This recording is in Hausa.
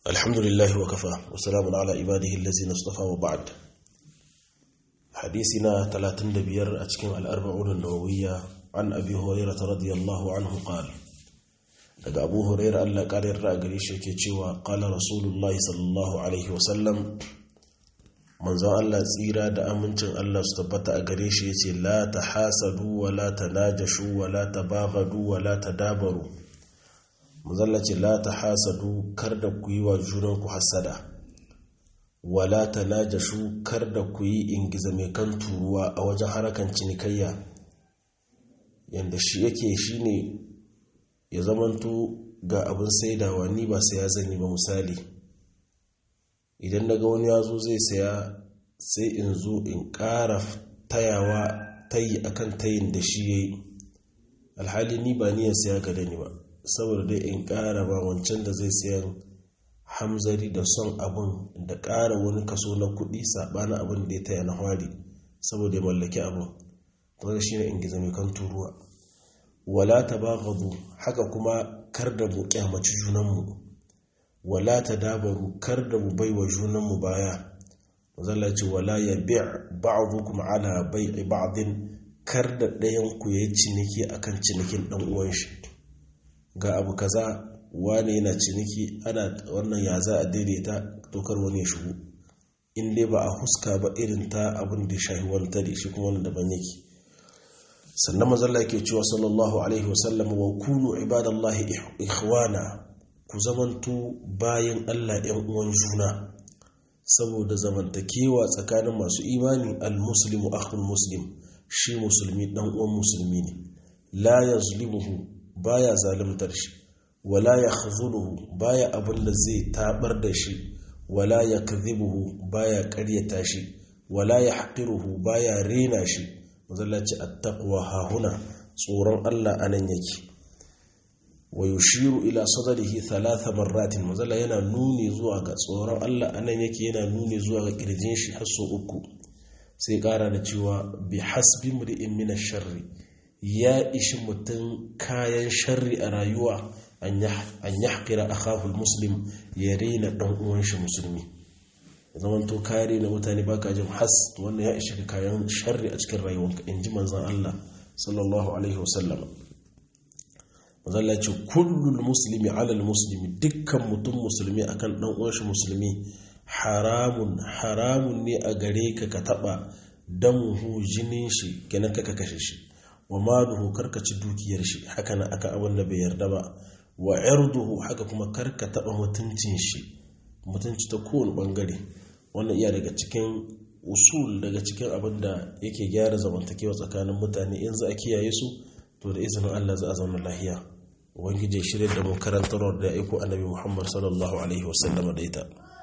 الحمد لله وكفى وسلام على عباده الذين اصطفى وبعد حديثنا 35 أتكلم الأربعون النووية عن أبي هريرة رضي الله عنه قال daga abu huraira allah ƙarin ra'agari shi ke cewa ƙala rasulullahi sallallahu alaihi wasallam manzon allah tsira da amincin allah su tabbata a gare shi ya ce la ta hasadu wa la ta najashu wa la ta bagadu wa la ta dabaru manzon ce la ta hasadu kar da ku yi wa junanku hasada wa la ta najashu kar da ku yi ingiza mai kan turuwa a wajen harakan cinikayya yadda shi yake shi ne ya zamanto ga abin saidawa ni ba saya zan yi ba misali idan daga wani ya zo zai saya sai in zo in ƙara tayawa tayi akan tayin da shi ya yi alhali ni ba niyan saya ga da ni ba saboda dai in ƙara ba wancan da zai sayan hamzari da son abin da ƙara wani kaso na kuɗi saɓanin abin da ya taya na hwari saboda ya mallaki abin ta shi ne in gizo mai kan turuwa wala ta baghadu haka kuma kar da mu kyamaci junanmu wala ta dabaru kar da mu baiwa junanmu baya zalla ce wala ya bi' ba'dukum ala bai'i ba'din kar da ɗayan ku yayi ciniki akan cinikin dan uwan shi ga abu kaza wani yana ciniki ana wannan ya za a daidaita dokar wani ya shigo in dai ba a huska ba irin ta abin da shahi wani tare shi kuma wani daban yake sannan mazalla ke cewa sallallahu alaihi wasallam wa kunu ibadallahi ikhwana ku zamanto bayan Allah ‘yan uwan juna saboda zamantakewa tsakanin masu imani al-muslimu akhul muslim shi musulmi dan uwan musulmi ne la yazlimuhu baya zalimtar shi wala yakhzuluhu baya abin da zai tabar da shi wala yakdhibuhu baya ƙaryata shi wala yahqiruhu baya rena shi mazallaci attaqwa hahuna tsoron Allah anan yake wa yushiru ila sadrihi thalatha marratin mazalla yana nuni zuwa ga tsoron Allah anan yake yana nuni zuwa ga kirjin shi har so uku sai kara da cewa bi hasbi mri'in min sharri ya ishi mutum kayan sharri a rayuwa an yahqira akahu muslim ya rena dan uwan shi musulmi zaman to kare na mutane baka jin has wannan ya ishi kayan sharri a cikin rayuwanka in ji manzan Allah sallallahu alaihi wasallam manzan ce kullum musulmi alal musulmi dukkan mutum musulmi akan dan uwanshi musulmi haramun haramun ne a gare ka ka taba damuhu jinin shi kenan ka kashe shi wa maluhu karkaci dukiyar shi haka na aka abin da bai yarda ba wa irduhu haka kuma karka taba mutuncin shi mutunci ta kowane bangare wannan iya daga cikin usul daga cikin abin da yake gyara zamantakewa tsakanin mutane in za a kiyaye su to da izinin Allah za a zauna lahiya ubangiji shirya da mu karantarwar da ya aiko annabi Muhammad sallallahu alaihi wasallam da ita